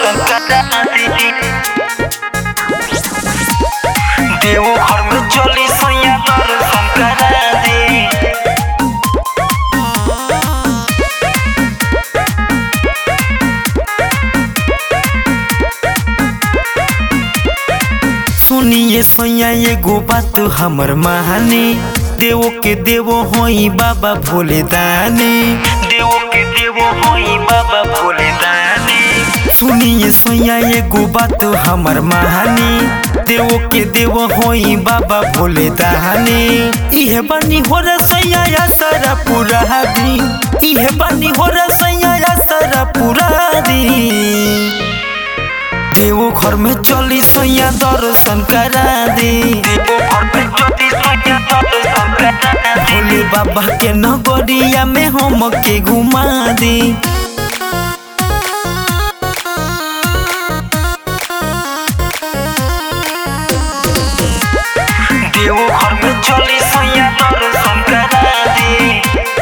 दर्शन करा दी देव घर में चली सैया दर्शन करा दी सुनिए सैया एगो बात हमर महानी देव के देव होई बाबा भोले दानी देव के देव होई बाबा भोले दानी सुनिए सैया एगो बात हमर महानी देव के देव होई बाबा भोले दानी इहे बनी हो रसैया या सारा पूरा दी इहे बनी हो रसैया या सारा पूरा दी देव घर में चली सैया दर्शन करा दे भोले बाबा के नगरिया में हम के घुमा दे देव घर में चली सैया दर्शन करा दे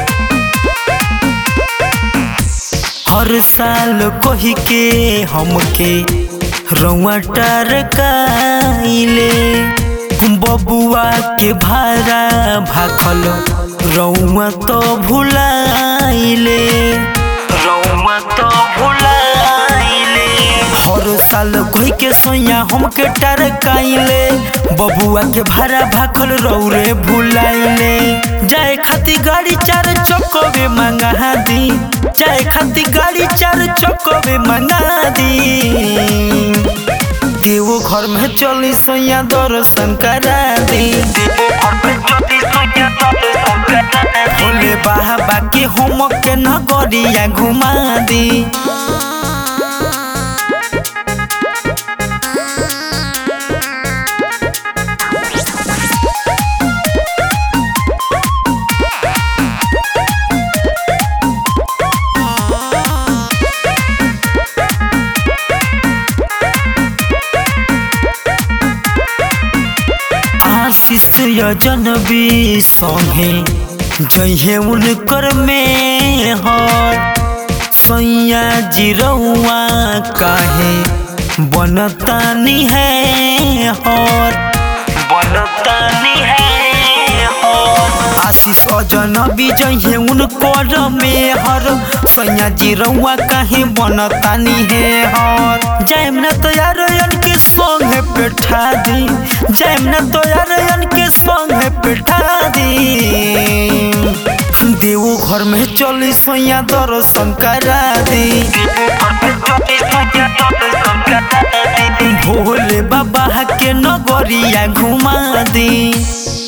हर साल कही के हमके रउआ टरकाइले बबुआ के भाड़ा भाखल रउआ तो भुलाइले रउआ तो भुलाइले हर साल कही के सोया हमके टरकाइले बबुआ के भाड़ा भाखल रौरे भुलाइले जाए खातिर गाड़ी चार चक्कवे मंगा दी जाए खातिर गाड़ी चार चक्कवे मंगा दी देव घर में चली सैया दर्शन करा दी भोले बाबा के हम के नगरिया घुमा दी आशीष यजनबी संगे जहे उनकर में हर सैया जिरौआ काहे बनतानी है हर बनतानी है हर आशीष अजनबी जहे उनकर में हर सैया जिरौआ काहे बनतानी है हर जाइम न तो यार के संगे बैठा दी जाइम न तो यार के संगे बैठा दी देव घर में चली सैया दर्शन करा दी भोले बाबा के नगरिया घुमा दी